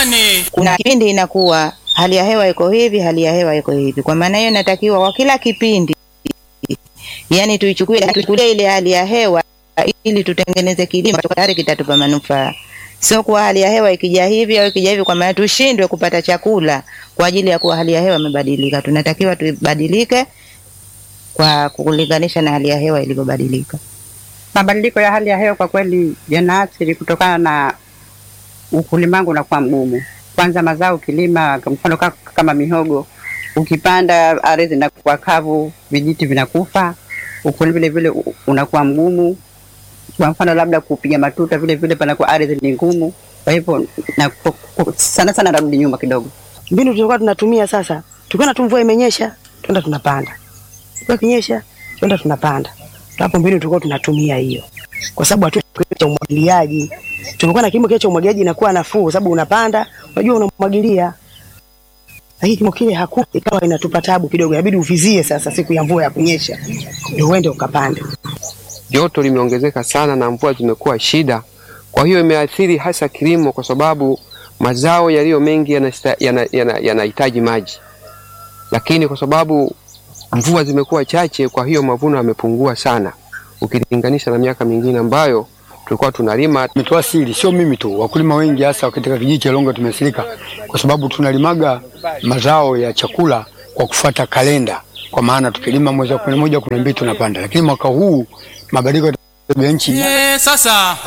kwani kuna kipindi inakuwa hali ya hewa iko hivi, hali ya hewa iko hivi. Kwa maana hiyo, inatakiwa kwa kila kipindi, yani tuichukue tuchukulie ile hali ya hewa ili tutengeneze kilimo tayari kitatupa manufaa, sio kuwa hali ya hewa ikija hivi au ikija hivi, kwa maana tushindwe kupata chakula kwa ajili ya kuwa hali ya hewa imebadilika. Tunatakiwa tubadilike kwa kulinganisha na hali ya hewa ilivyobadilika. Mabadiliko ya hali ya hewa kwa kweli yanaathiri kutokana na ukulima wangu unakuwa mgumu. Kwanza mazao ukilima, kwa mfano ka- kama mihogo, ukipanda ardhi inakuwa kavu, vijiti vinakufa, ukulima vile vile u- unakuwa mgumu. Kwa mfano labda kupiga matuta, vile vile panakuwa ardhi ni ngumu. Kwa hivyo na, ku- ku- sana sana narudi nyuma kidogo. mbinu tulikuwa tunatumia sasa, tukiona tu mvua imenyesha, twenda tunapanda, mvua ikinyesha, twenda tunapanda. Hapo mbinu tulikuwa tunatumia hiyo, kwa sababu hatu cha umwagiliaji. Tulikuwa na kilimo kile cha umwagiliaji inakuwa nafuu, kwa sababu unapanda, unajua unamwagilia. Lakini kilimo kile hakuwa, ikawa inatupa tabu kidogo, inabidi uvizie sasa siku ya mvua ya kunyesha ndio uende ukapande. joto limeongezeka sana na mvua zimekuwa shida. Kwa hiyo imeathiri hasa kilimo, kwa sababu mazao yaliyo mengi yanahitaji yana, yana, yanahitaji maji, lakini kwa sababu mvua zimekuwa chache, kwa hiyo mavuno yamepungua sana ukilinganisha na miaka mingine ambayo tulikuwa tunalima. Tumetuasili, sio mimi tu, wakulima wengi hasa katika kijiji cha Longo tumeathirika kwa sababu tunalimaga mazao ya chakula kwa kufuata kalenda, kwa maana tukilima mwezi wa kumi na moja kumi na mbili tunapanda, lakini mwaka huu mabadiliko ya tabia nchi Eh, sasa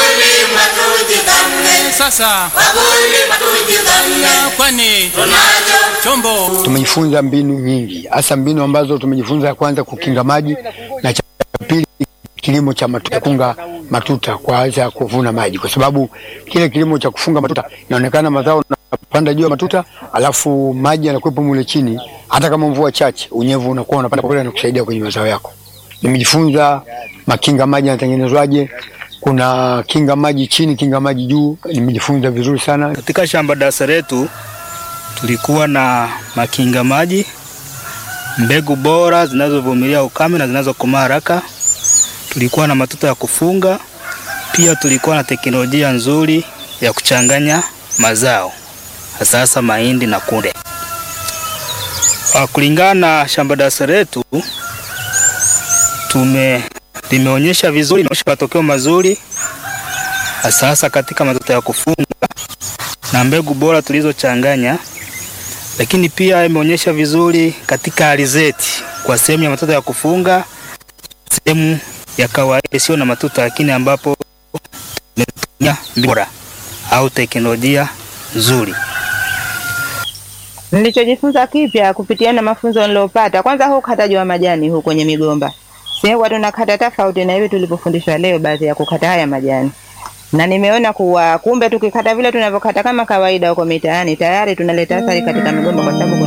Eh, sasa kwani chombo tumejifunza mbinu nyingi, hasa mbinu ambazo tumejifunza, ya kwanza kukinga maji na cha pili kilimo cha matuta, kunga matuta kwa ajili ya kuvuna maji, kwa sababu kile kilimo cha kufunga matuta inaonekana mazao unapanda juu ya matuta, alafu maji yanakuwepo mule chini, hata kama mvua chache, unyevu unakuwa unapanda kule na kusaidia kwenye mazao yako. Nimejifunza makinga maji yanatengenezwaje, kuna kinga maji chini, kinga maji juu, nimejifunza vizuri sana. Katika shamba darasa letu tulikuwa na makinga maji, mbegu bora zinazovumilia ukame na zinazokomaa haraka. Tulikuwa na matuta ya kufunga, pia tulikuwa na teknolojia nzuri ya kuchanganya mazao, hasa hasa mahindi na kunde. Ah, Kulingana na shamba darasa letu tume limeonyesha vizuri, limeonyesha matokeo mazuri, hasa hasa katika matuta ya kufunga na mbegu bora tulizochanganya, lakini pia imeonyesha vizuri katika alizeti kwa sehemu ya matuta ya kufunga, sehemu ya kawaida isiyo na matuta, lakini ambapo tumetumia mbegu bora au teknolojia nzuri. Nilichojifunza kipya kupitia na mafunzo niliyopata, kwanza huu ukataji wa majani huu kwenye migomba, sehemu tunakata tofauti na hivi tulivyofundishwa leo, baadhi ya kukata haya majani, na nimeona kuwa kumbe tukikata vile tunavyokata kama kawaida huko mitaani tayari tunaleta athari katika migomba, kwa sababu